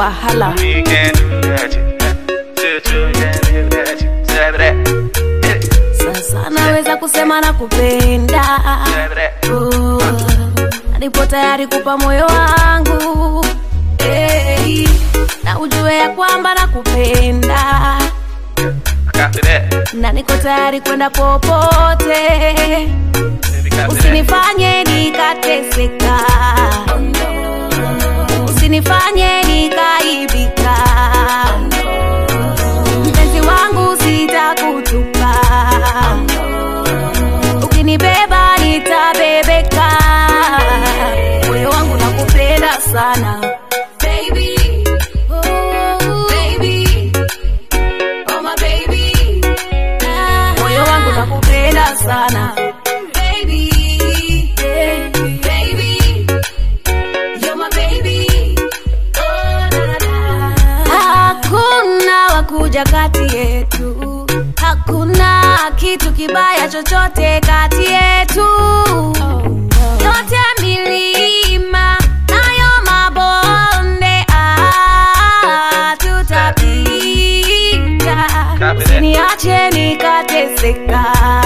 wahala We can do that. Two, two, can do that. Seven, that. sasa naweza kusema na kupenda Seven, that. Oh, na nipo tayari kupa moyo wangu hey, na ujue ya kwamba nakupenda Copy that. na niko tayari kwenda popote Baby, copy that. usinifanye nikateseka usinifanye nikaibika mpenzi wangu sitakutupa ukinibeba nitabebeka moyo wangu nakupenda sana Baby, oh, baby, oh my baby. moyo wangu nakupenda sana Baby, baby, you're my baby. Oh, na, na, na. Hakuna wakuja kati yetu, hakuna kitu kibaya chochote kati yetu. Yote milima nayo mabonde ah, tutapita. Copy that. Usiniache nikateseka,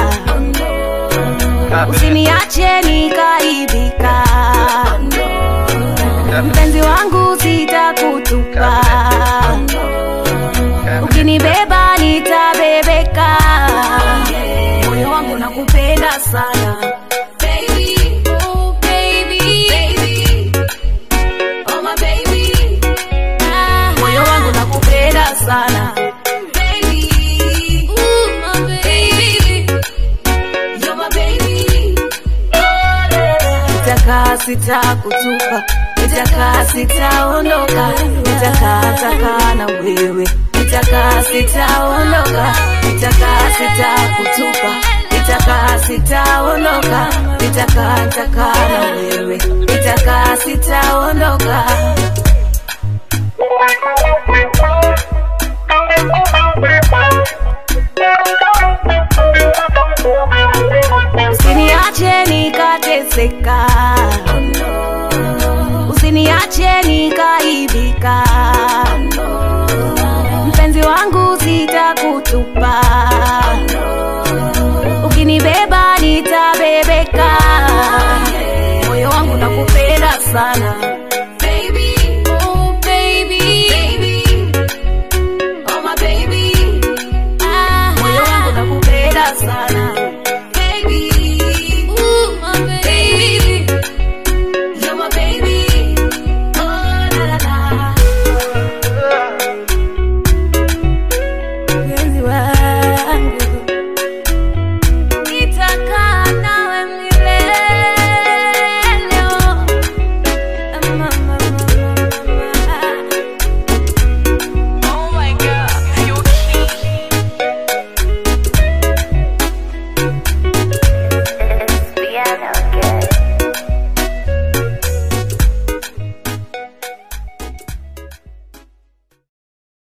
Copy that. usiniache nikaibika. Mpenzi wangu sitakutupa, ukinibeba nitabebeka. Moyo wangu nakupenda sana Baby, oh baby, baby, oh my baby. Moyo wangu nakupenda sana Baby, ooh, my baby. You're my baby. Nitakaa sitakutupa, nitakaa sitaondoka, nitakaa takaa na wewe, nitakaa sitaondoka, nitakaa sitakutupa, nitakaa sitaondoka, nitakaa takaa na wewe, nitakaa sitaondoka. Usiniache nikateseka, usiniache nikaibika, mpenzi wangu sitakutupa,